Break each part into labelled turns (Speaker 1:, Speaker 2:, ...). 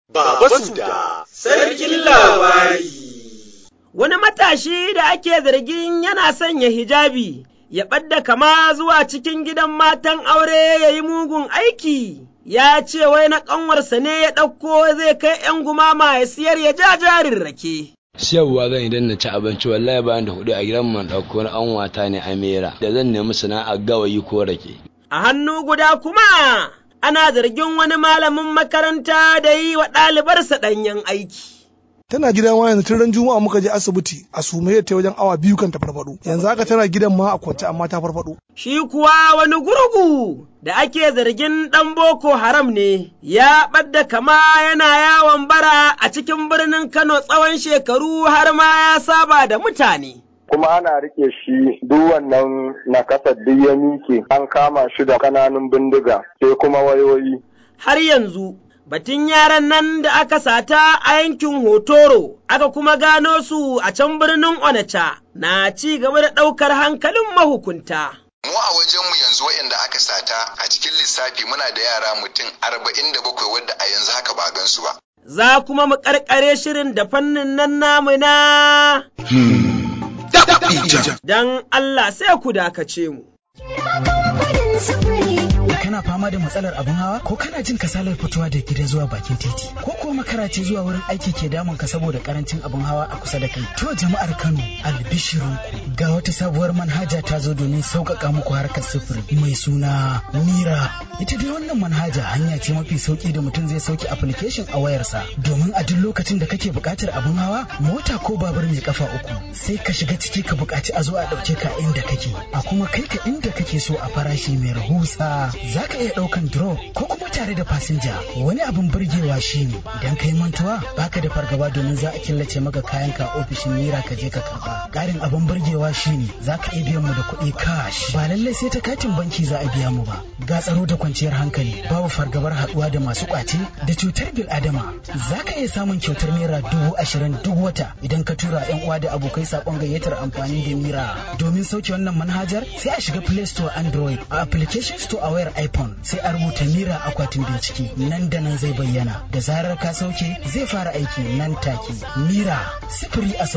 Speaker 1: Baba Suda, sarkin labari.
Speaker 2: Wani matashi da ake zargin yana sanya hijabi, ya ɓadda kama zuwa cikin gidan matan aure ya yi mugun aiki, ya ce wai na ƙanwarsa ne ya ɗauko zai kai ‘yan gumama ya siyar ya ja jarin rake.
Speaker 3: siyarwa zan idan na ci abinci wallahi bayan da hudu a gidan man ɗauko na an wata ne amera da zan nemi sana'ar gawayi ko rake.
Speaker 2: A hannu guda kuma ana zargin wani malamin makaranta da yi wa ɗalibarsa ɗanyen aiki.
Speaker 4: tana gidan wani tun ran juma'a muka je asibiti a sumaye ta wajen awa biyu kan ta farfado yanzu haka tana gidan ma a kwance amma ta farfado
Speaker 2: Shi kuwa wani gurgu da ake zargin ɗan Boko Haram ne, ya ɓadda kama yana yawon bara a cikin birnin Kano tsawon shekaru har ma ya saba da mutane.
Speaker 5: kuma ana rike shi duk wannan nakasar duk ya mike an kama shi da kananun bindiga sai kuma wayoyi
Speaker 2: Har yanzu, batun yaran nan da aka sata a yankin Hotoro, aka kuma gano su a can birnin Onacha, na ci gaba da ɗaukar hankalin mahukunta.
Speaker 6: Mu a wajenmu yanzu waɗanda aka sata a cikin lissafi muna da yara mutum arba'in da bakwai wadda a yanzu haka ba gansu ba.
Speaker 2: Za kuma mu ƙarƙare shirin da fannin nan namu na don Allah sai ku dakace mu.
Speaker 7: kana fama da matsalar abin hawa ko kana jin kasalar fitowa da gida zuwa bakin titi ko kuwa makara ce zuwa wurin aiki ke damun ka saboda karancin abin hawa a kusa da kai to jama'ar Kano albishirinku ga wata sabuwar manhaja ta zo domin sauƙaƙa muku harkar sufuri mai suna Mira ita dai wannan manhaja hanya ce mafi sauki da mutum zai sauke application a wayarsa domin a duk lokacin da kake buƙatar abin hawa mota ko babur mai kafa uku sai ka shiga ciki ka buƙaci a zo a ɗauke ka inda kake a kuma kai ka inda kake so a farashi mai rahusa za ka iya ɗaukan drop ko kuma tare da fasinja wani abin burgewa shine idan ka yi mantuwa baka da fargaba domin za a killace maka kayan ka ofishin mira ka je ka karba ƙarin abin burgewa shine za ka iya biyan mu da kuɗi cash ba lallai sai ta katin banki za a biya mu ba ga tsaro da kwanciyar hankali babu fargabar haɗuwa da masu ƙwace da cutar bil adama za ka iya samun kyautar naira dubu ashirin duk wata idan ka tura yan uwa da abokai saƙon gayyatar amfani da mira domin sauke wannan manhajar sai a shiga play store android a application store a wayar iphone sai a rubuta mira akwatin bincike nan da nan zai bayyana da zarar ka sauke zai fara aiki nan take mira sifiri a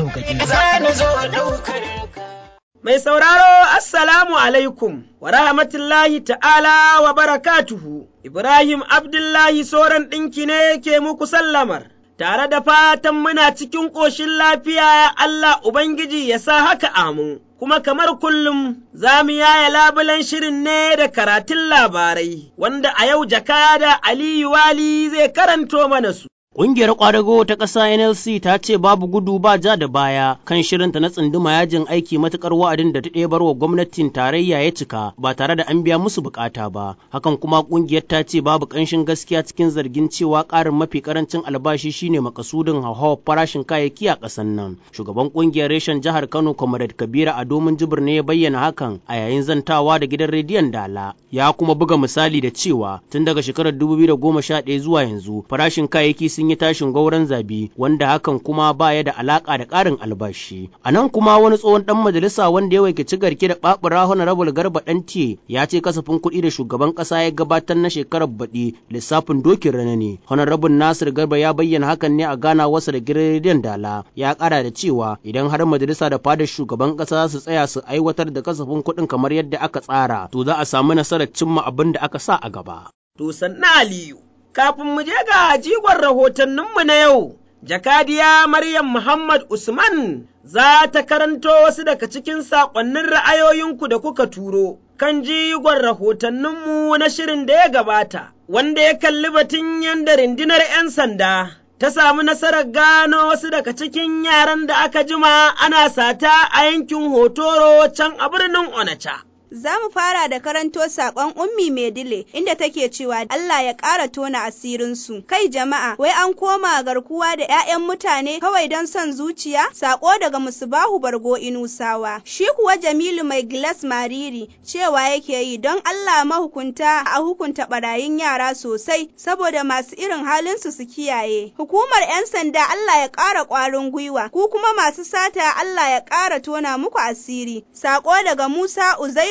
Speaker 7: sauƙaƙe
Speaker 2: Mai sauraro, Assalamu alaikum, wa rahmatullahi ta'ala wa barakatuhu, Ibrahim Abdullahi Soran ɗinki ne ke muku sallamar, tare da fatan muna cikin ƙoshin lafiya Allah Ubangiji ya sa haka amin. Kuma kamar kullum za mu yaya labulen shirin ne da karatun labarai, wanda a yau jakada Aliyu Wali zai karanto mana su.
Speaker 8: Ƙungiyar ƙwadago ta ƙasa NLC ta ce babu gudu ba ja da baya kan shirinta na tsunduma yajin aiki matuƙar wa'adin da ta ɗebar wa gwamnatin tarayya ya cika ba tare da an biya musu buƙata ba. Hakan kuma ƙungiyar ta ce babu ƙanshin gaskiya cikin zargin cewa ƙarin mafi ƙarancin albashi shine makasudin hauhawar farashin kayayyaki a ƙasar nan. Shugaban ƙungiyar reshen jihar Kano Comrade Kabira a domin jibir ne ya bayyana hakan a yayin zantawa da gidan rediyon Dala. Ya kuma buga misali da cewa tun daga shekarar 2011 zuwa yanzu farashin kayayyaki sun yi tashin gauran zabi wanda hakan kuma baya da alaka da ƙarin albashi. A nan kuma wani tsohon ɗan majalisa wanda ya wakilci garke da babura honorable garba ɗantiye ya ce kasafin kuɗi da shugaban ƙasa ya gabatar na shekarar baɗi lissafin dokin rana ne. Honorable Nasir Garba ya bayyana hakan ne a gana wasa da gidan dala ya ƙara da cewa idan har majalisa da fadar shugaban ƙasa su tsaya su aiwatar da kasafin kuɗin kamar yadda aka tsara to za a samu nasarar cimma abin da aka sa a gaba.
Speaker 2: To sannan Aliyu. kafin mu je ga jigon rahotanninmu na yau, jakadiya Maryam Muhammad Usman za ta karanto wasu daga cikin saƙonnin ra'ayoyinku da kuka turo kan jigon rahotanninmu na shirin da ya gabata, wanda ya kalli batun yadda rundunar ‘yan sanda ta samu nasarar gano wasu daga cikin yaran da aka jima ana sata a yankin Hotoro can a birnin Onacha.
Speaker 9: Za mu fara da karanto saƙon Ummi Medile inda take cewa Allah ya ƙara tona asirinsu. Kai jama'a, wai an koma garkuwa da 'ya'yan mutane kawai don son zuciya? Saƙo daga Musubahu Bargo Inusawa. Shi kuwa Jamilu mai gilas mariri cewa yake yi don Allah mahukunta a hukunta barayin yara sosai saboda masu irin halinsu su kiyaye. Hukumar 'yan sanda Allah ya ƙara ƙwarin gwiwa, ku kuma masu sata Allah ya ƙara tona muku asiri. Saƙo daga Musa Uzairu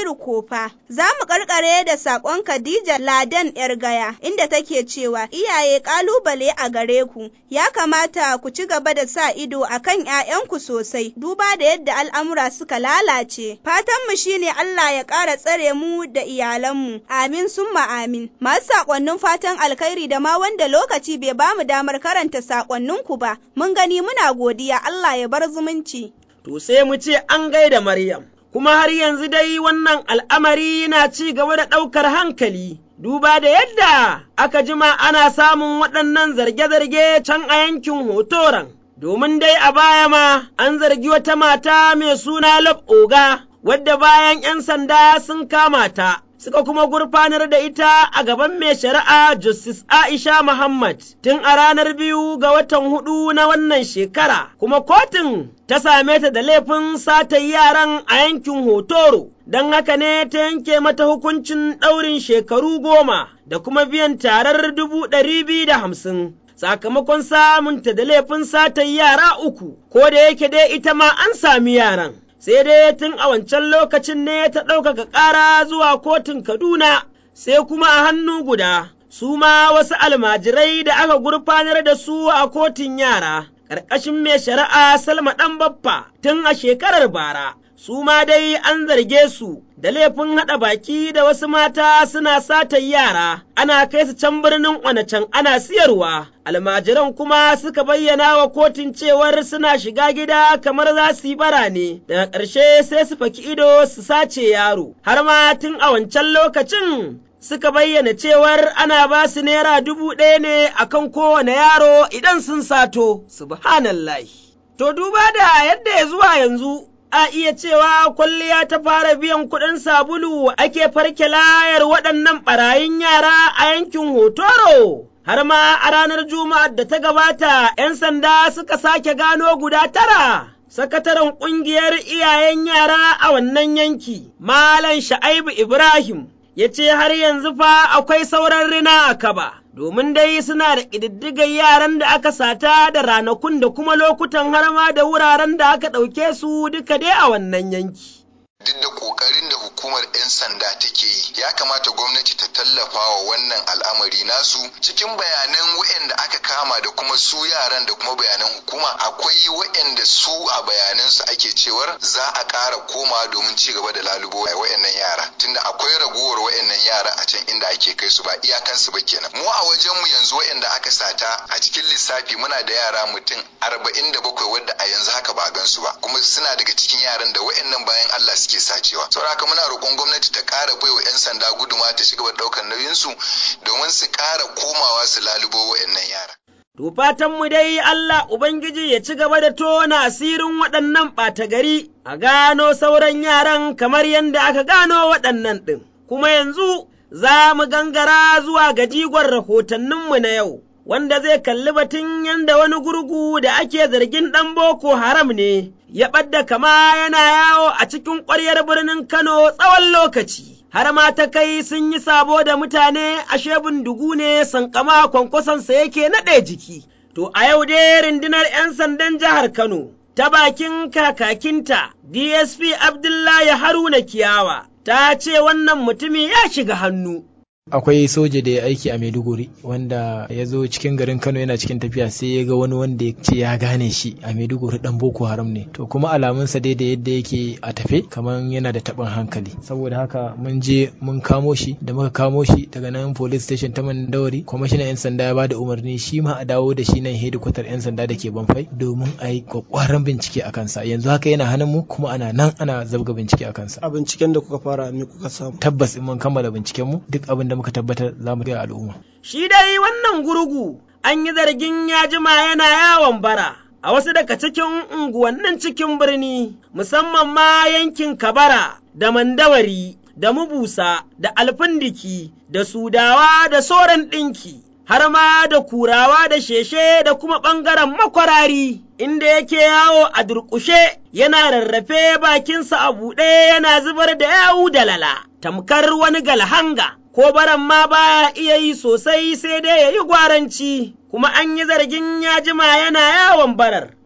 Speaker 9: Ɗahiru Kofa. Za mu karkare da saƙon Khadija Ladan ‘yar gaya inda take cewa iyaye ƙalubale a gare ku ya kamata ku ci gaba da sa ido a kan ‘ya'yanku sosai duba da yadda al'amura suka lalace. Fatanmu shine Allah ya ƙara tsare mu da iyalanmu. Amin summa amin. Masu saƙonnin fatan alkhairi da ma wanda lokaci bai bamu damar karanta saƙonninku ba. Mun gani muna godiya Allah ya bar zumunci.
Speaker 2: To sai mu ce an gaida Maryam. kuma har yanzu dai wannan al'amari na ci gaba da ɗaukar hankali, duba da yadda aka jima ana samun waɗannan zarge-zarge can a yankin hotoran, domin dai a baya ma an zargi wata mata mai suna Lab Oga, wadda bayan ‘yan sanda sun kama ta. Suka kuma gurfanar da ita a gaban mai shari'a Justice Aisha Muhammad tun a ranar biyu ga watan hudu na wannan shekara, kuma kotun ta same ta da laifin sata yaran a yankin Hotoro, don haka ne ta yanke mata hukuncin ɗaurin shekaru goma da kuma biyan tarar dubu ɗari biyu da hamsin. Sakamakon samunta da laifin sata yara uku, ko da yake dai ita ma an sami yaran. Sai dai tun a wancan lokacin ne ta ɗaukaka ƙara zuwa kotun Kaduna, sai kuma a hannu guda, su ma wasu almajirai da aka gurfanar da su a kotun yara. ƙarƙashin mai shari'a Salma ɗan baffa tun a shekarar bara, su ma dai an zarge su da laifin haɗa baki da wasu mata suna satan yara, ana kai su can birnin Onachan ana siyarwa, almajiran kuma suka bayyana wa kotun cewar suna shiga gida kamar za su yi bara ne, daga ƙarshe sai su faki ido su sace yaro, har ma tun a wancan lokacin suka bayyana cewar ana ba su naira dubu ɗaya ne a kan kowane yaro idan sun sato, subhanallahi. To duba da yadda ya zuwa yanzu a iya cewa kwalliya ta fara biyan kuɗin sabulu ake farke layar waɗannan ɓarayin yara a yankin Hotoro. Har ma a ranar Juma'ar da ta gabata, ‘yan sanda suka sake gano guda tara. Sakataren ƙungiyar iyayen yara a wannan yanki, Malam Sha'aibu Ibrahim, ya ce har yanzu fa akwai sauran rina a kaba, domin dai suna da ƙididdigar yaran da aka sata da ranakun da kuma lokutan har ma da wuraren da aka ɗauke su duka dai a wannan yanki.
Speaker 6: duk da kokarin da hukumar 'yan sanda take yi ya kamata gwamnati ta tallafa wa wannan al'amari nasu cikin bayanan waɗanda aka kama da kuma su yaran da kuma bayanan hukuma akwai waɗanda su a bayanan su ake cewar za a ƙara koma domin ci gaba da lalubo a waɗannan yara tunda akwai ragowar waɗannan yara a can inda ake kai su ba iyakansu ba kenan mu a wajen mu yanzu waɗanda aka sata a cikin lissafi muna da yara mutum arba'in da bakwai wadda a yanzu haka ba a gansu ba kuma suna daga cikin yaran da waɗannan bayan Allah suke sacewa saboda haka muna roƙon gwamnati ta ƙara baiwa 'yan sanda guduma ta shiga ɗaukar nauyinsu domin su ƙara komawa su lalubo waɗannan yara.
Speaker 2: To fatanmu dai Allah Ubangiji ya ci gaba da tona asirin waɗannan ɓata gari a gano sauran yaran kamar yadda aka gano waɗannan ɗin. Kuma yanzu za mu gangara zuwa ga jigon rahotanninmu na yau. wanda zai kalli batun yadda wani gurgu da ake zargin ɗan Boko Haram ne, ya ɓadda kama yana yawo a cikin ƙwaryar birnin Kano tsawon lokaci. Har ma ta kai sun yi sabo da mutane ashe bindigu ne sankama kwankwasonsa yake naɗe jiki. To a yau dai rundunar ‘yan sandan jihar Kano ta bakin kakakinta DSP Abdullahi Haruna Kiyawa ta ce wannan mutumi ya shiga hannu.
Speaker 10: akwai soja da ya aiki a maiduguri wanda ya zo cikin garin kano yana cikin tafiya sai ya ga wani wanda ya ce ya gane shi a maiduguri dan boko haram ne to kuma alamunsa dai da yadda yake a tafe kamar yana da taɓin hankali saboda haka mun je mun kamo shi da muka kamo shi daga nan police station ta mandawari kwamishinan yan sanda ya bada umarni shi ma a dawo da shi nan hedikwatar yan sanda da ke banfai domin a yi kwakwaran bincike a kansa yanzu haka yana hannun mu kuma ana nan ana zabga bincike a kansa
Speaker 4: a binciken da kuka fara me kuka samu
Speaker 10: tabbas in mun kammala binciken mu duk abin da muka tabbatar za mu gaya al'umma.
Speaker 2: Shi dai wannan gurgu an yi zargin ya jima yana yawon bara a wasu daga cikin unguwannin cikin birni musamman ma yankin Kabara da Mandawari da Mubusa da Alfindiki da Sudawa da Soran ɗinki. Har ma da kurawa da sheshe da kuma ɓangaren makwarari, inda yake yawo a durƙushe yana rarrafe bakinsa a buɗe yana zubar da yawu da lala, tamkar wani galhanga. ko baran ma baya iya yi sosai sai dai ya yi gwaranci, kuma an yi zargin ya jima yana yawon barar,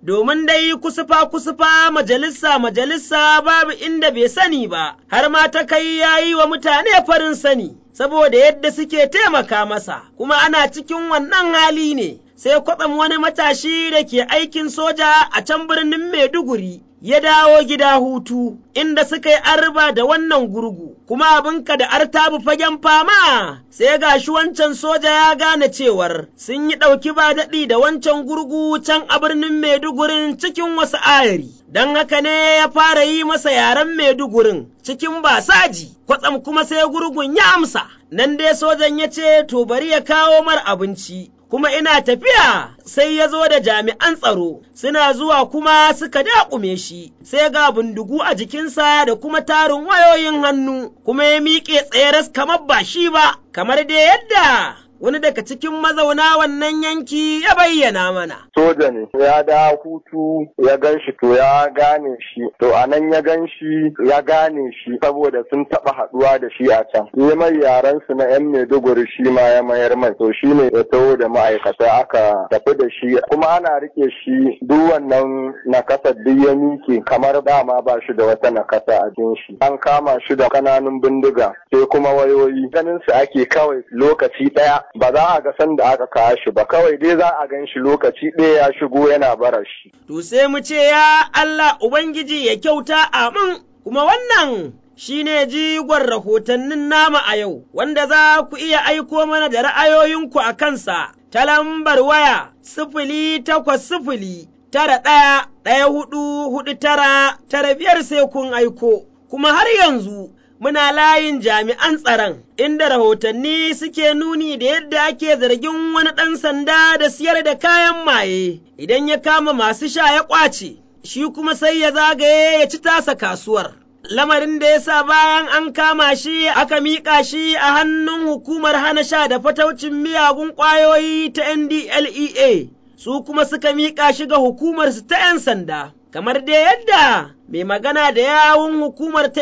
Speaker 2: domin dai kusufa kusufa majalisa majalisa babu inda bai sani ba, har ma ta kai ya yi wa mutane farin sani, saboda yadda suke taimaka masa, kuma ana cikin wannan hali ne. Sai kwatsam wani matashi da ke aikin soja a can birnin Maiduguri ya dawo gida hutu, inda suka yi arba da wannan gurgu, kuma abinka da artabu fagen fama, sai ga shi wancan soja ya gane cewar sun yi ɗauki ba daɗi da wancan gurgu can a birnin Maidugurin cikin wasu ayari. Don haka ne ya fara yi masa yaren Maidugurin cikin basaji, kwatsam kuma sai gurgun ya amsa, nan dai sojan ya ce to bari ya kawo mar abinci. kuma ina tafiya sai ya zo da jami'an tsaro suna zuwa kuma suka daƙume shi sai ga bindigu a jikinsa da kuma tarin wayoyin hannu kuma ya miƙe tsayaras kamar ba shi ba kamar dai yadda wani daga cikin mazauna wannan yanki ya bayyana mana.
Speaker 5: Soja ne, ya da hutu ya gan shi to ya gane shi, to a nan ya gan shi ya gane shi saboda sun taɓa haɗuwa da shi a can. Ya mai yaran su na ‘yan Maiduguri shi ma ya mayar mai, to shi ne ya taho da ma'aikata aka tafi da shi, kuma ana rike shi duk wannan nakasar duk ya mike kamar dama ba shi da wata nakasa a jin shi. An kama shi da kananun bindiga, sai kuma wayoyi. Ganin su ake kawai lokaci ɗaya ba za a ga sanda aka kawo shi ba kawai dai za a gan shi lokaci ɗaya ya shigo yana bara shi.
Speaker 2: To sai mu ce ya Allah Ubangiji ya kyauta amin kuma wannan shi ne jigon rahotannin nama a yau wanda za ku iya aiko mana da ra'ayoyinku a kansa ta lambar waya sifili takwas sifili tara ɗaya ɗaya hudu hudu tara tara biyar sai kun aiko kuma har yanzu muna layin jami'an tsaron, inda rahotanni suke nuni da yadda ake zargin wani ɗan sanda da siyar da kayan maye, idan ya kama masu sha ya ƙwace, shi kuma sai ya zagaye ya ci tasa kasuwar. Lamarin da ya sa bayan an kama shi aka miƙa shi a hannun hukumar hana sha da fataucin miyagun ƙwayoyi ta NDLEA, su kuma suka miƙa shi ga hukumarsu ta ‘yan sanda. kamar dai yadda mai magana da yawun hukumar ta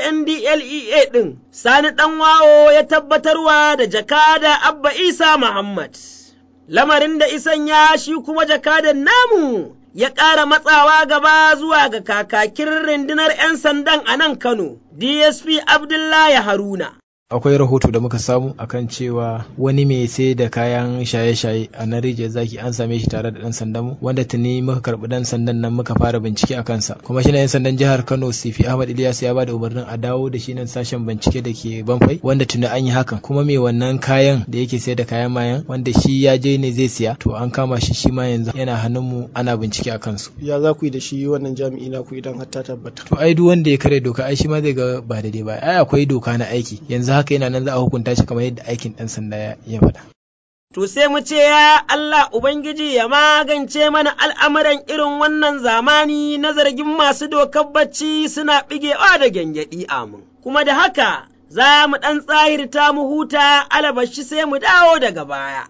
Speaker 2: NDLEA ɗin, Sani Ɗanwawo ya tabbatarwa da jakada Abba Isa Muhammad. Lamarin da isan ya shi kuma jakadan namu ya ƙara matsawa gaba zuwa ga kakakin rundunar ‘yan sandan a nan Kano, DSP Abdullahi Haruna.
Speaker 10: akwai rahoto da muka samu akan cewa wani mai sai da kayan shaye-shaye a nan rijiyar zaki an same shi tare da dan sandan mu wanda tuni muka karbi dan sandan nan muka fara bincike a kansa kuma shi ne yan sandan jihar Kano Sifi Ahmad Ilyas ya bada umarnin a dawo da shi nan sashen bincike da ke Banfai wanda tuni an yi hakan kuma mai wannan kayan da yake sai da kayan mayan wanda shi ya je ne zai siya to an kama shi shi ma yanzu yana hannun mu ana bincike a kansu
Speaker 11: ya za ku yi da shi wannan jami'i na ku idan har ta tabbata
Speaker 10: to ai duk wanda ya kare doka ai shi ma zai ga ba daidai ba ai akwai doka na aiki yanzu haka yana nan za a hukunta shi kamar yadda aikin ɗan sanda ya faɗa.
Speaker 2: To sai mu ce ya Allah Ubangiji ya magance mana al'amuran irin wannan zamani na zargin masu dokar bacci suna ɓigewa da gyangyaɗi amin. Kuma da haka za mu ɗan tsahirta mu huta alabashi sai mu dawo daga baya.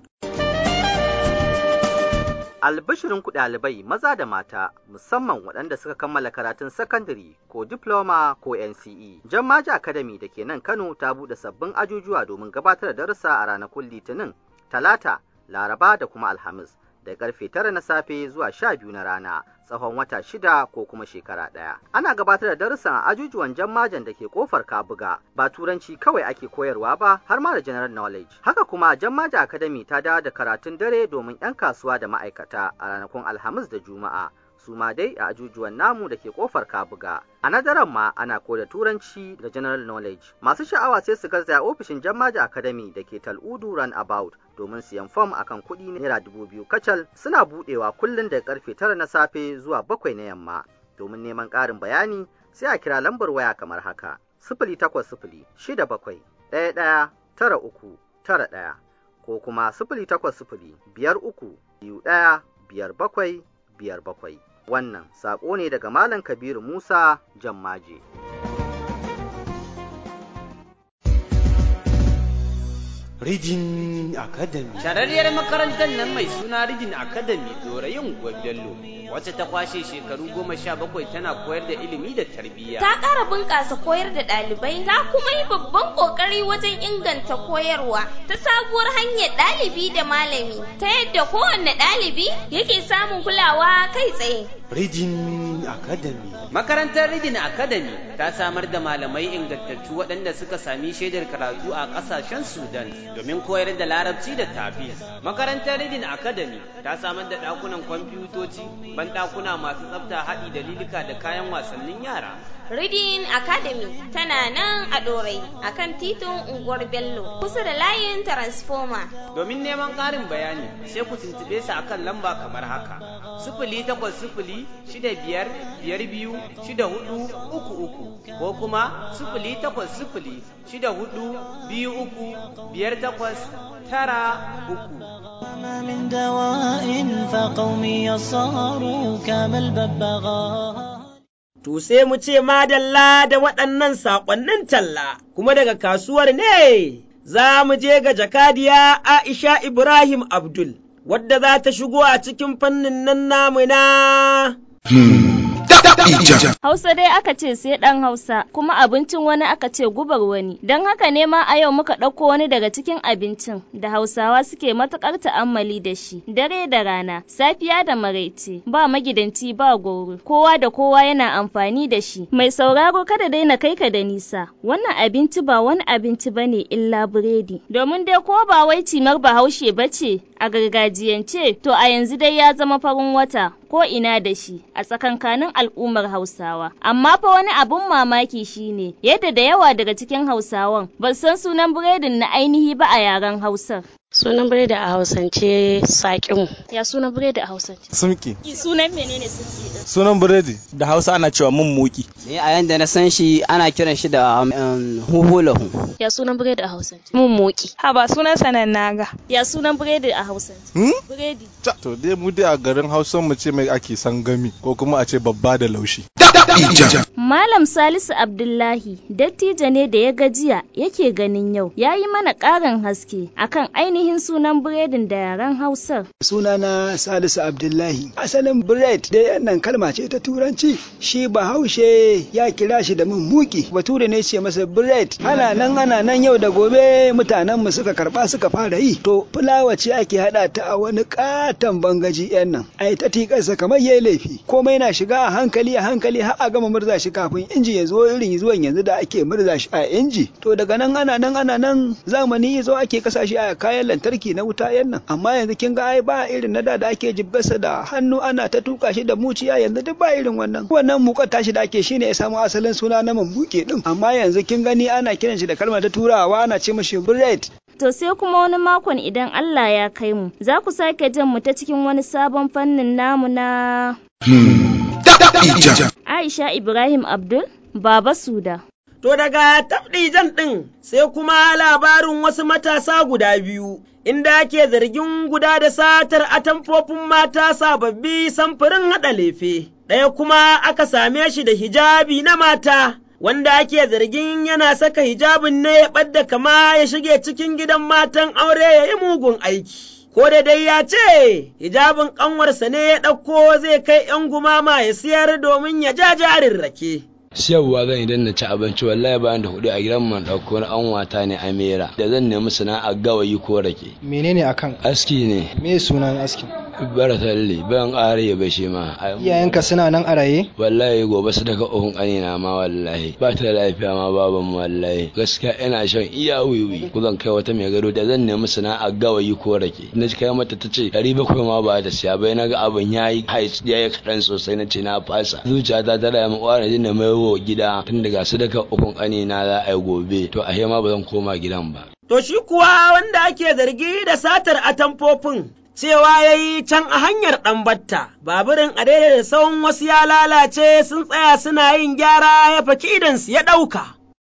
Speaker 12: Albishirin ku ɗalibai maza da mata musamman waɗanda suka kammala karatun sakandare ko diploma ko NCE. Jammaji Academy da ke nan Kano ta buɗe sabbin ajujuwa domin gabatar da darussa a ranakun Litinin, Talata, Laraba da kuma Alhamis. Da karfe tara na safe zuwa sha biyu na rana tsawon wata shida ko kuma shekara ɗaya. Ana gabatar da darussan a ajujuwan jammajan da ke kofar Kabuga ba turanci kawai ake koyarwa ba har ma da general knowledge. Haka kuma jammaja academy ta dawo da karatun dare domin 'yan kasuwa da ma'aikata a ranakun Alhamis da Juma'a. su ma dai a ajujuwan namu da ke kofar kabuga a nadaran ma ana koda turanci da general knowledge masu sha'awa sai su garzaya ofishin jammaja academy da ke tal'udu run about domin siyan fom akan kuɗi naira dubu biyu kacal suna buɗewa kullum daga karfe tara na safe zuwa bakwai na yamma domin neman ƙarin bayani sai a kira lambar waya kamar haka sifili takwas sifili shida bakwai ɗaya ɗaya tara uku tara ɗaya ko kuma sifili takwas sifili biyar uku biyu ɗaya biyar bakwai biyar bakwai wannan saƙo ne daga Malam Kabiru Musa Jammaje.
Speaker 1: Rijin Academy.
Speaker 13: Shararriyar makarantar nan mai suna Rijin Academy Dorayin Gwabello wacce ta kwashe shekaru goma sha bakwai tana koyar da ilimi da tarbiyya.
Speaker 14: Ta ƙara bunƙasa koyar da ɗalibai, ta kuma yi babban ƙoƙari wajen inganta koyarwa ta sabuwar hanyar ɗalibi da malami, ta yadda kowanne ɗalibi yake samun kulawa kai tsaye.
Speaker 1: Rijin Academy.
Speaker 13: Makarantar Rijin Academy ta samar da malamai ingantattu waɗanda suka sami shaidar karatu a ƙasashen Sudan domin koyar da larabci da tafiz. Makarantar Rijin Academy ta samar da ɗakunan kwamfutoci, banɗakuna masu tsafta haɗi da lilika da kayan wasannin yara.
Speaker 14: Reading Academy tana nan a Dorai a kan titin unguwar Bello kusa da layin Transformer.
Speaker 13: Domin neman ƙarin bayani sai ku tuntuɓe su akan lamba kamar haka. Sifili takwas sifili shida biyar biyar biyu shida hudu uku uku ko kuma sifili takwas sifili shida hudu biyu uku biyar takwas tara uku.
Speaker 15: من دواء فقومي صاروا كالببغاء
Speaker 2: To sai mu ce madalla da waɗannan saƙonnin talla, kuma daga kasuwar ne za mu je ga jakadiya Aisha Ibrahim Abdul, wadda za ta shigo a cikin fannin nan namu na.
Speaker 16: Hausa dai aka ce sai ɗan Hausa, kuma abincin wani aka ce gubar wani. Don haka ne ma a yau muka ɗauko wani daga cikin abincin da Hausawa suke matuƙar ta'ammali da shi, dare da rana, safiya da maraice, ba magidanci ba goro, kowa da kowa yana amfani da shi. Mai sauraro kada dai na kai ka da nisa, wannan abinci ba wani abinci bane illa biredi. Domin dai ko ba wai cimar bahaushe ba ce a gargajiyance, to a yanzu dai ya zama farin wata ko ina da shi a tsakankanin al'ummar Hausawa. Amma fa wani abun mamaki shine yadda da yawa daga cikin Hausawan ba san sunan biredin na ainihi ba a yaren Hausar.
Speaker 17: Sunan biredi a Hausance saƙin.
Speaker 16: Ya sunan biredi a Hausance?
Speaker 18: Sumki.
Speaker 16: Sunan menene sumki din?
Speaker 18: Sunan biredi da Hausa ana cewa mun muki.
Speaker 19: Ni a yanda na san shi ana kiran shi da huhulahu.
Speaker 16: Ya sunan biredi a Hausance?
Speaker 17: Mun muki.
Speaker 20: Ha ba sunan sanan naga.
Speaker 16: Ya sunan biredi a Hausance?
Speaker 18: Hmm?
Speaker 16: Biredi.
Speaker 18: To dai mu dai a garin Hausa mu ce mai ake san gami ko kuma a ce babba da laushi.
Speaker 16: Malam Salisu Abdullahi dattijo ne da ya gajiya yake ganin yau ya yi mana ƙarin haske akan ainihin sunan biredin da yaren Hausar.
Speaker 21: Sunana Salisu Abdullahi. Asalin bread dai wannan kalma ce ta turanci shi bahaushe ya kira shi da mun muki bature ne ce masa bread ana nan ana nan yau da gobe mutanen mu suka karba suka fara yi to fulawa ce ake hada ta a wani katon bangaji yan nan ai ta tikarsa kamar yayi laifi komai na shiga a hankali a hankali har a gama murza shi kafin inji ya zo irin zuwan yanzu da ake murza shi a inji to daga nan ana nan ana nan zamani ya zo ake kasa shi a kayan lantarki na wuta yan nan amma yanzu kin ga ai ba irin na da da ake jibgasa da hannu ana ta tuka shi da muciya yanzu duk ba irin wannan wannan mukar tashi da ake shine ya samu asalin suna na mambuke din amma yanzu kin gani ana kiran shi da kalmar ta turawa ana ce mashi bread
Speaker 16: To sai kuma wani makon idan Allah ya kai mu, za ku sake jan mu ta cikin wani sabon fannin namu na Aisha Ibrahim Abdul, Baba Suda.
Speaker 2: To daga tabdijan ɗin sai kuma labarin wasu matasa guda biyu, inda ake zargin guda da satar atamfofin mata sababbi samfurin haɗa lefe, ɗaya kuma aka same shi da hijabi na mata. Wanda ake zargin yana saka hijabin ne ya ɓadda kama ya shige cikin gidan matan aure ya yi mugun aiki. ko da dai ya ce hijabin ƙanwarsa ne ya ɗauko zai kai ‘yan gumama ya siyar domin ya ja jarin rake.
Speaker 3: siyarwa zan idan na ci abinci wallahi bayan da hudu a gidan man ɗauko wani an wata ne amera da zan nemi sana'a gawayi ko rake
Speaker 11: menene akan
Speaker 3: aski ne
Speaker 11: me sunan askin
Speaker 3: bara talle bayan ƙara ya bashe ma
Speaker 11: iyayenka suna nan a raye
Speaker 3: wallahi gobe su daga ohun ƙanina ma wallahi ba ta da lafiya ma baban mu wallahi gaskiya ina shan iya wiwi ku zan kai wata mai gado da zan nemi sana'a gawayi ko rake na ji kai mata ta ce ɗari bakwai ma ba ta siya bai na ga abin ya yi ya yi kaɗan sosai na ce na fasa zuciyata ta da mu ƙwara jin da mai wa gida tun daga su daga ukun ƙanina za a yi gobe to a ma ba zan koma gidan ba.
Speaker 2: To shi kuwa wanda ake zargi da satar atamfofin cewa ya yi can a hanyar ɗambatta, baburin a daidai da tsawon wasu ya lalace sun tsaya suna yin gyara ya faki idansu ya ɗauka.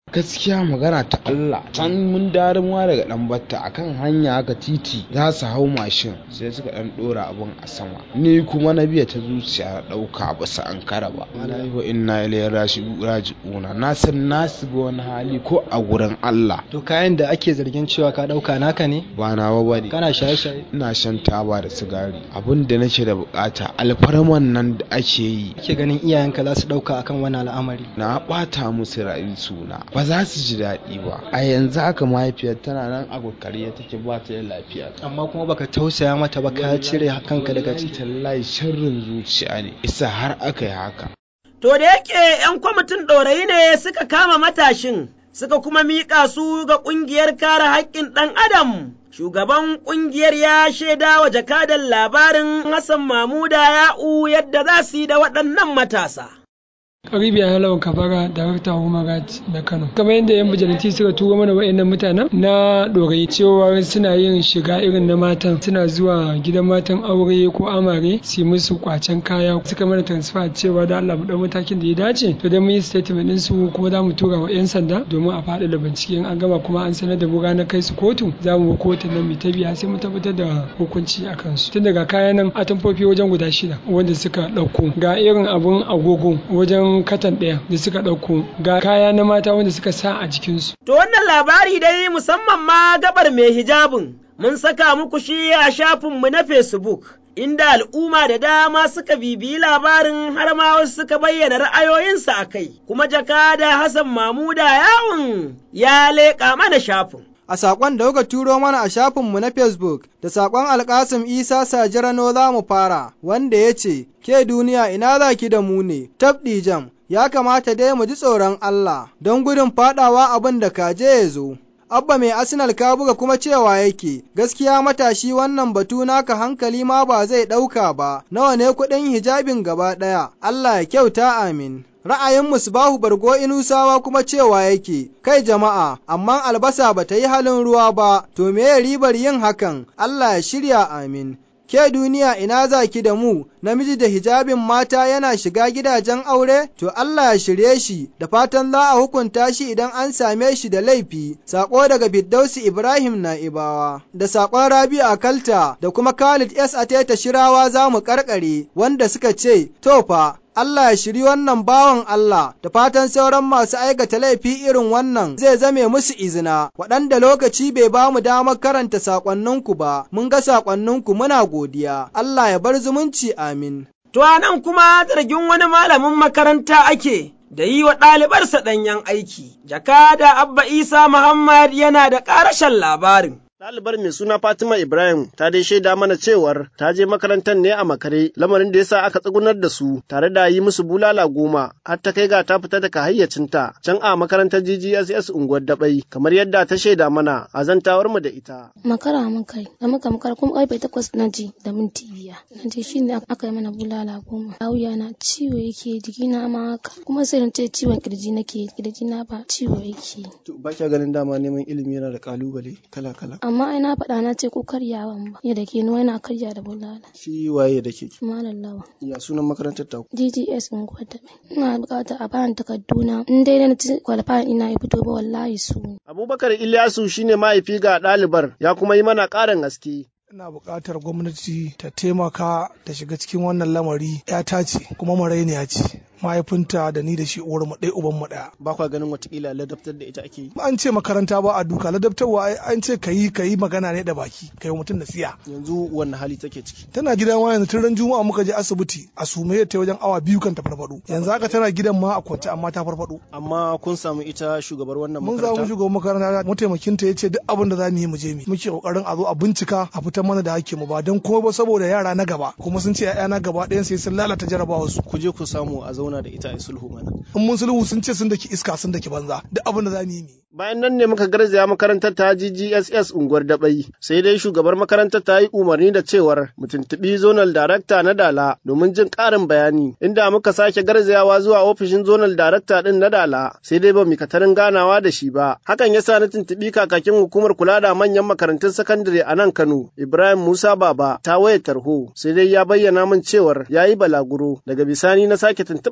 Speaker 20: gaskiya magana ta Allah can mun darin wa daga dan batta akan hanya haka titi za su hau mashin sai suka dan dora abun a sama ni kuma na biya ta zuciya dauka ba su an kara ba wallahi wa inna ilaihi raji'una na san na ga wani hali ko a gurin Allah
Speaker 11: to kayan da ake zargin cewa ka dauka naka ne
Speaker 20: ba nawa bane
Speaker 11: kana shaye-shaye
Speaker 20: ina shan taba da sigari abin da nake da bukata alfarman nan da ake yi
Speaker 11: ke ganin iyayenka za su dauka akan wani al'amari
Speaker 20: na bata musu ra'ayin suna ba za su ji daɗi ba a yanzu haka mahaifiyar tana nan a kokari take ba ta da lafiya
Speaker 11: amma kuma baka tausaya mata ba ka cire kanka daga ciki
Speaker 20: tallahi sharrin zuciya ne isa har aka yi haka
Speaker 2: to da yake yan kwamitin ɗorayi ne suka kama matashin suka kuma miƙa su ga ƙungiyar kare haƙƙin ɗan adam shugaban ƙungiyar ya shaida wa jakadan labarin Hassan Mamuda ya'u yadda za su yi da waɗannan matasa.
Speaker 22: Karibiya Halawan Kabara, Darakta Human Rights na Kano. Kamar yadda 'yan bijilanti suka turo mana wa'annan mutanen na ɗorayi cewa suna yin shiga irin na matan suna zuwa gidan matan aure ko amare su musu kwacen kaya suka mana transfer cewa da Allah mu matakin da ya dace to dan mun yi statement din su kuma za mu tura wa 'yan sanda domin a faɗa da bincike in an gama kuma an sanar da mu ranar kai su kotu za mu kotun nan mu ta biya sai mu tabbatar da hukunci a kansu tun daga kayan nan a tamfofi wajen guda shida wanda suka ɗauko ga irin abun agogo wajen katan ɗaya da suka ɗauko ga kaya na mata wanda suka sa a jikinsu.
Speaker 2: To wannan labari dai musamman ma gabar mai hijabin mun saka muku shi a shafinmu na Facebook. Inda al'umma da dama suka bibiyi labarin har ma wasu suka bayyana ra'ayoyinsu a kai, kuma jakada Hassan Mamuda yawon ya leƙa mana shafin.
Speaker 23: a saƙon da kuka turo mana a shafinmu na Facebook da saƙon Alƙasim Isa Sajirano za mu fara, wanda ya ce, Ke duniya ina za ki da mu ne, tabɗi jam, ya kamata dai mu ji tsoron Allah, don gudun faɗawa abin da kaje ya zo. Abba mai Arsenal ka buga kuma cewa yake, gaskiya matashi wannan batu naka hankali ma ba zai ɗauka ba, nawa ne kuɗin hijabin gaba ɗaya, Allah ya kyauta amin. Ra'ayin Musbahu Bargo Inusawa kuma cewa yake, kai jama'a, amma albasa ba ta yi halin ruwa ba, to me ribar yin hakan, Allah ya shirya amin. Ke duniya ina za ki da mu, namiji da hijabin mata yana shiga gidajen aure? To Allah ya shirye shi, da fatan za a hukunta shi idan an same shi da laifi. Sako daga Firdausi Ibrahim Na'ibawa, da sakon Rabi a Kalta, da kuma Khalid S. Ateta Shirawa za mu karkare, wanda suka ce, To fa, Allah ya shiri wannan bawan Allah, da fatan sauran masu aikata laifi irin wannan zai zame musu izina, waɗanda lokaci bai ba mu damar karanta saƙonninku ba, mun ga saƙonninku muna godiya, Allah ya bar zumunci amin.
Speaker 2: To nan kuma zargin wani malamin makaranta ake. Da yi wa ɗalibarsa ɗanyen aiki, jakada Abba Isa Muhammad yana da ƙarashen labarin.
Speaker 24: Ɗalibar mai suna Fatima Ibrahim ta dai shaida mana cewar ta je makarantar ne a makare lamarin da yasa aka tsugunar da su tare da yi musu bulala goma har ta kai ga ta fita daga hayyacinta can a makarantar GGSS unguwar Dabai kamar yadda ta shaida mana a zantawar mu da ita.
Speaker 25: Makara mun kai da muka makara kuma karfe takwas na ji da minti biyar na je shi ne aka yi mana bulala goma. Lauya na ciwo yake jikina ma haka kuma sai na ce ciwon kirji nake kirji na ba ciwo yake.
Speaker 24: Ba kya ganin dama neman ilimi yana da kalubale kala-kala.
Speaker 25: amma ai na faɗa na ce ko karyawan ba ya da ke nuwa yana karya da bulala
Speaker 24: shi waye da ke
Speaker 25: malam lawa
Speaker 24: ya sunan makarantar ta
Speaker 25: DGS in gwada ina bukata a bayan takarduna in dai na ci qualify ina ya fito ba wallahi su
Speaker 24: Abubakar Ilyasu shine mahaifi ga ɗalibar ya kuma yi mana ƙarin haske
Speaker 4: ina buƙatar gwamnati ta taimaka ta shiga cikin wannan lamari ya ce kuma marainiya ce mahaifinta da ni da shi uwar mu ɗaya uban mu ɗaya.
Speaker 24: Ba kwa ganin watakila ladabtar da ita ake yi.
Speaker 4: An ce makaranta ba a duka ladabtarwa an ce ka yi ka yi magana ne da baki ka yi mutum nasiya.
Speaker 24: Yanzu wanne hali take ciki.
Speaker 4: Tana gidan wa yanzu tun ran juma'a muka je asibiti a sume ta wajen awa biyu kan ta farfado. Yanzu haka tana gidan ma a kwance amma ta farfado.
Speaker 24: Amma kun samu ita shugabar wannan
Speaker 4: Mun
Speaker 24: makaranta.
Speaker 4: samu shugaban makaranta mataimakinta ya ce duk abin da za mu yi mu je mu. Muke kokarin a zo a bincika a fitar mana da hakkinmu ba don kuma ba saboda yara na gaba kuma sun ce 'ya'ya na gaba ɗayan sai sun lalata jarabawa su.
Speaker 24: Ku je ku samu a zauna da ita a sulhu mana.
Speaker 4: In mun sulhu sun ce sun daki iska sun daki banza duk abin da za mu yi mu.
Speaker 24: Bayan nan ne muka garzaya makarantar ta GGSS unguwar Dabai, sai dai shugabar makarantar ta yi umarni da cewar mu tuntuɓi zonal darakta na Dala domin jin ƙarin bayani, inda muka sake garzayawa zuwa ofishin zonal darakta ɗin na Dala, sai dai ba mu katarin ganawa da shi ba. Hakan ya sa na tuntuɓi kakakin hukumar kula da manyan makarantun sakandare a nan Kano, Ibrahim Musa Baba, ta wayar tarho, sai dai ya bayyana min cewar ya yi balaguro, daga bisani na sake tuntuɓar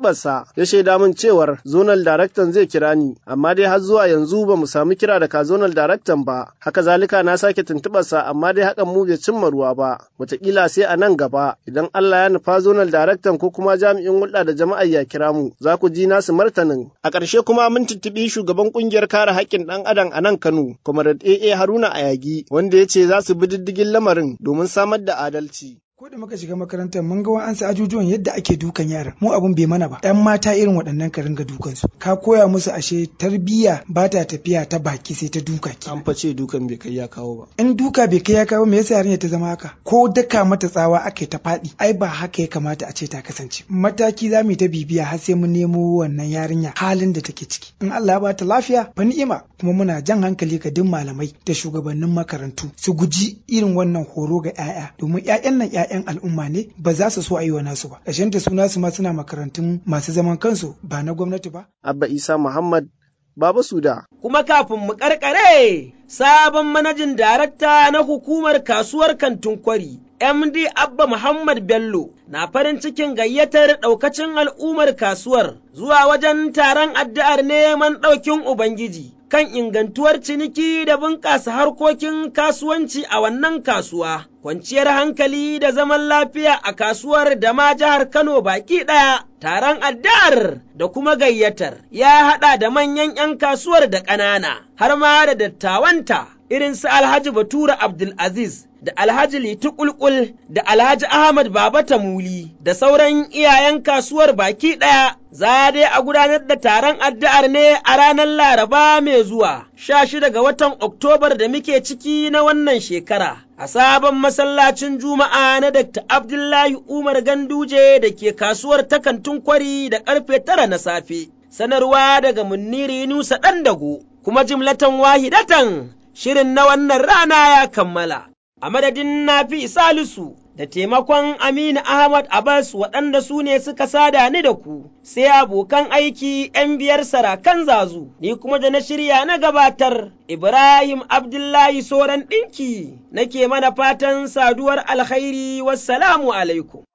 Speaker 24: tuntuɓarsa ya shaida min cewar zonal daraktan zai kira ni amma dai har zuwa yanzu ba mu samu kira daga zonal daraktan ba haka zalika na sake tuntuɓarsa amma dai hakan mu bai cimma ruwa ba wataƙila sai a nan gaba idan Allah ya nufa zonal daraktan ko kuma jami'in hulɗa da jama'a ya kira mu za ku ji nasu martanin a ƙarshe kuma mun tuntuɓi shugaban ƙungiyar kare haƙƙin ɗan adam a nan Kano Comrade AA Haruna Ayagi wanda ya ce za su bi diddigin lamarin domin samar da adalci.
Speaker 5: ko da muka shiga makarantar mun ga wa'ansu ajujuwan yadda ake dukan yaran mu abun bai mana ba yan mata irin waɗannan ka ringa dukan su ka koya musu ashe tarbiyya ba ta tafiya ta baki sai ta duka ki
Speaker 24: an face dukan bai kai ya kawo ba
Speaker 5: in duka bai kai ya kawo me yasa yarinya ta zama haka ko daka mata tsawa ake ta faɗi ai ba haka ya kamata a ce ta kasance mataki za mu yi ta bibiya har sai mun nemo wannan yarinya halin da take ciki in Allah ya bata lafiya fa ni'ima kuma muna jan hankali ga duk malamai da shugabannin makarantu su guji irin wannan horo ga 'ya'ya domin 'ya'yan nan 'ya'yan al'umma ne ba za su so a yi wa nasu ba ƙarshen ta suna su ma suna makarantun masu zaman kansu ba na gwamnati ba
Speaker 24: Abba Isa Muhammad Baba Suda.
Speaker 2: Kuma kafin mu karkare sabon manajin darakta na hukumar kasuwar kantin kwari MD Abba Muhammad Bello na farin cikin gayyatar ɗaukacin al'ummar kasuwar zuwa wajen taron addu'ar neman ɗaukin Ubangiji kan ingantuwar ciniki da bunƙasa harkokin kasuwanci a wannan kasuwa, kwanciyar hankali da zaman lafiya a kasuwar da ma jihar Kano baki ɗaya. Taron addu'ar da kuma gayyatar ya haɗa da manyan ‘yan kasuwar da ƙanana, har ma da dattawanta irin su Alhaji Batura Abdulaziz da Alhaji Litu Kulkul da Alhaji Ahmad Baba Tamuli da sauran iyayen kasuwar baki ɗaya za dai a gudanar da taron addu'ar ne a ranar Laraba mai zuwa, sha shida ga watan Oktobar da muke ciki na wannan shekara. A sabon masallacin Juma'a na Dr. Abdullahi Umar Ganduje da ke kasuwar takantun kwari da ƙarfe tara na safe. Sanarwa daga Munniri Nusa ɗan dago, kuma jimlatan wahidatan shirin na wannan rana ya kammala. A madadin Nafi Salisu da taimakon Aminu Ahmad Abbas waɗanda su ne suka sada ni da ku, sai abokan aiki ‘yan biyar sarakan zazu, ni kuma da na shirya na gabatar Ibrahim Abdullahi Soran ɗinki, nake mana fatan saduwar alkhairi wassalamu alaikum.